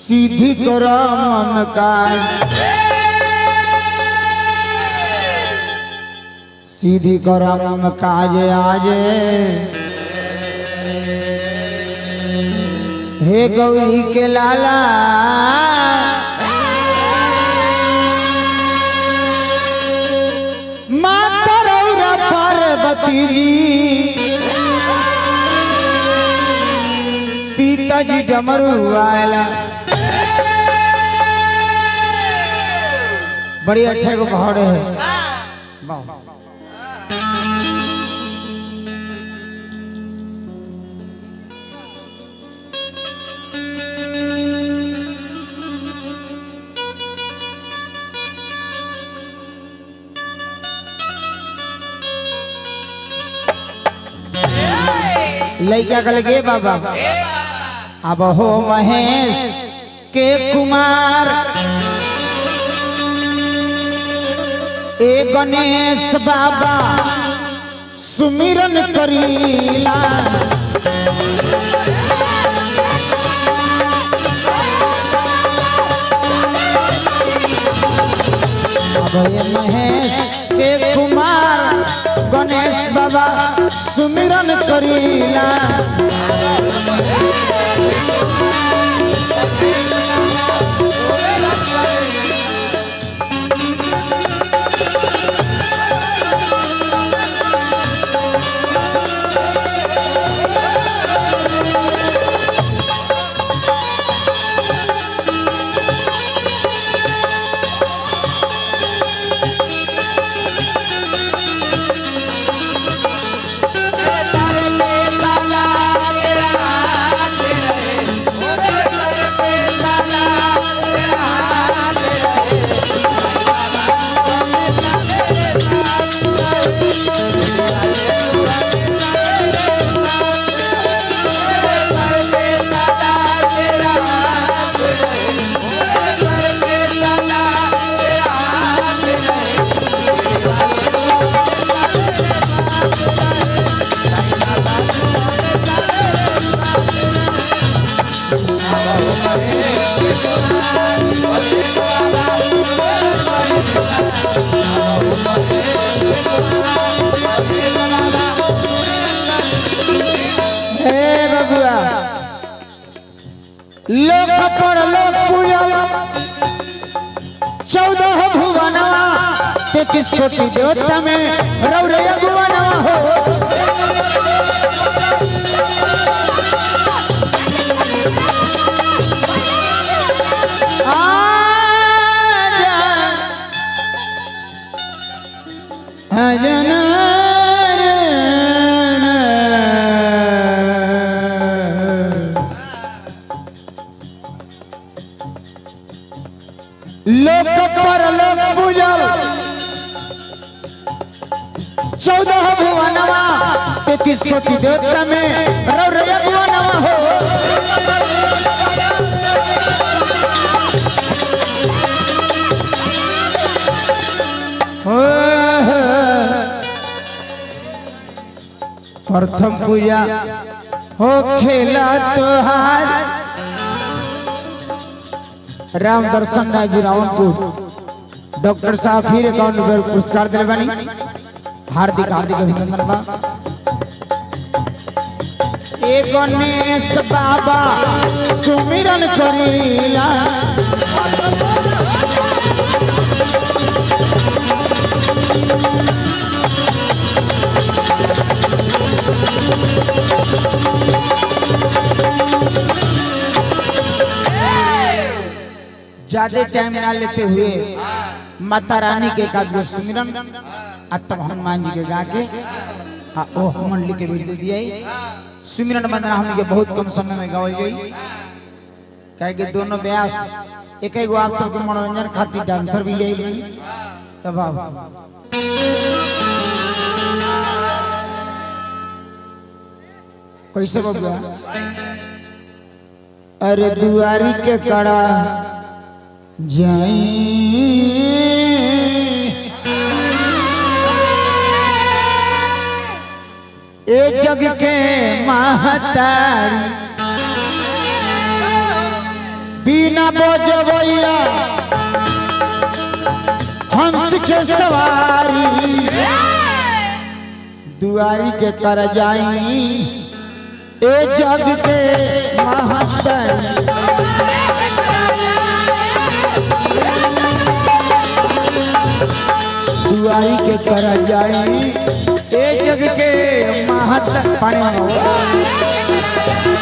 सीधी कर मन काज सीधी कर मन काज आज हे गौरी के लाला माता रौरा पार्वती जी पिताजी डमरू आयला बड़ी अच्छा को पहाड़ है वाह लैका कल गे बाबा अब हो महेश के कुमार ए गणेश बाबा सुमिरन करीला अब ये महेश के कुमार गणेश बाबा सुमिरन करीला हे बबुआ लोक पर लोक पूजल चौदह भुवनवा तैतीस कोटि देवता में रौरया भुवनवा हो आजा लोक पर लोक पूजल चौदह भुवनवा तैतीस कोटि देवता में रौरया भुवनवा हो प्रथम पूजा हो खेला तोहार राम दर्शन राय जी रावणपुर डॉक्टर साहब फिर अकाउंट पर पुरस्कार दिले बानी हार्दिक हार्दिक अभिनंदन बा ए गणेश बाबा सुमिरन करीला ज्यादा टाइम ना लेते हुए माता रानी के एक आध गो सुमिरन आ तब हनुमान जी के गा के आ ओ मंडली के भी दे दिए सुमिरन वंदना हमनी के बहुत कम समय में गावल गई काहे कि दोनों व्यास एक एगो आप सबके मनोरंजन खातिर डांसर भी ले आई तब आप कैसे बबुआ अरे दुआरी के कड़ा जाई ए जग के महतारी बिन बीना बजबैया हंस के सवारी दुआरी के कर जाई ए जग के महत्तन दुआरी के कर जाई ए जग के महत्तन पानी मांगो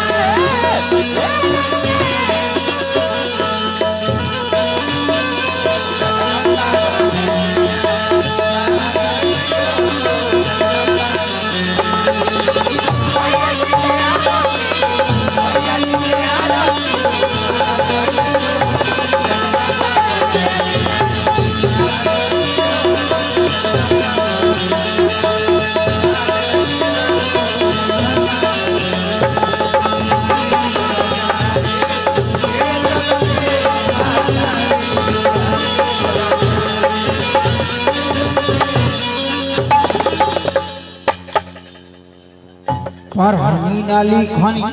परहानी नाली खानी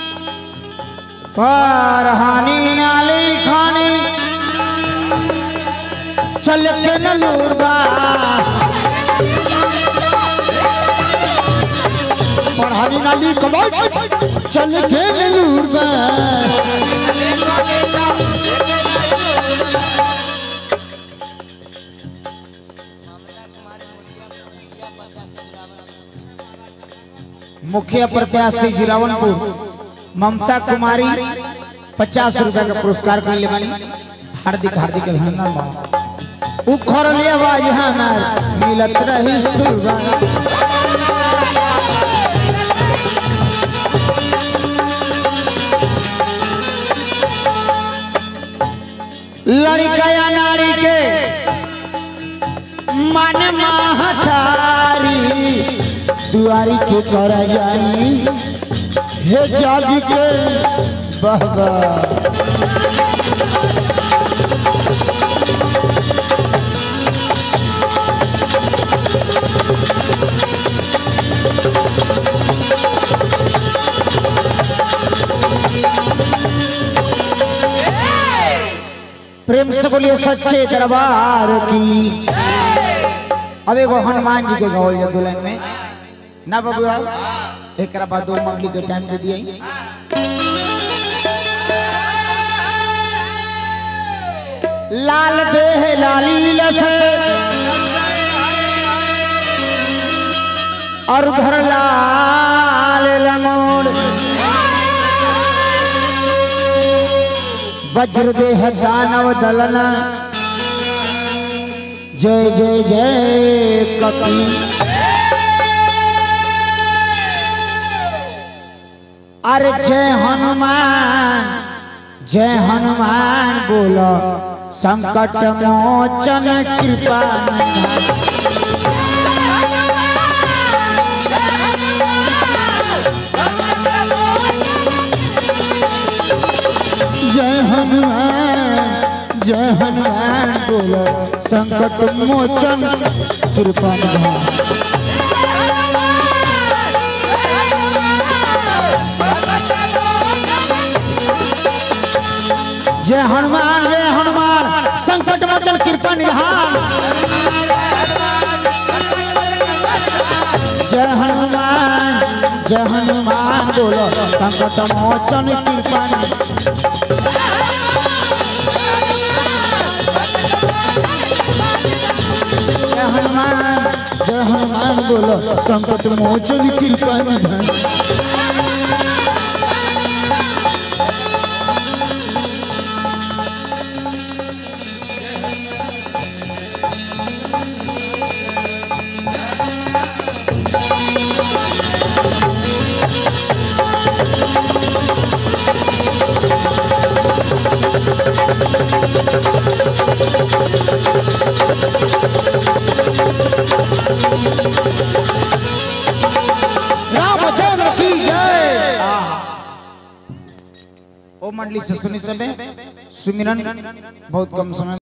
परहानी नाली खानी चल के नलूरबा परहानी नाली कमाई चल के नलूरबा मुखिया प्रत्याशी जिरावनपुर ममता कुमारी पचास रुपया का पुरस्कार कर ले वाली हार्दिक हार्दिक अभिनंदन बा उखर ले आवाज हमार मिलत रही सुरबा लड़का या नारी के मन महतारी दुआरी के कर जाई हे जग के बहबा प्रेम से बोलिए सच्चे दरबार की अब एगो हनुमान जी के गौल जा दुल्हन में ना बबुआ एक बाद दो मंगली के टाइम दे दिए लाल देह लाली लस और धर लाल लंगोड़ वज्र देह दानव दलना जय जय जय कपी अरे जय हनुमान जय हनुमान बोलो संकट मोचन कृपा निधान। जय हनुमान जय हनुमान बोलो संकट मोचन कृपा निधान। जय हनुमान जय हनुमान संकट मोचन कृपा निधान जय हनुमान जय हनुमान बोलो संकट मोचन कृपा निधान। जय हनुमान जय हनुमान बोलो संकट मोचन कृपा निधान। रामचंद्र की जय ओ मंडली से सुनी सबे सुमिरन बहुत कम समय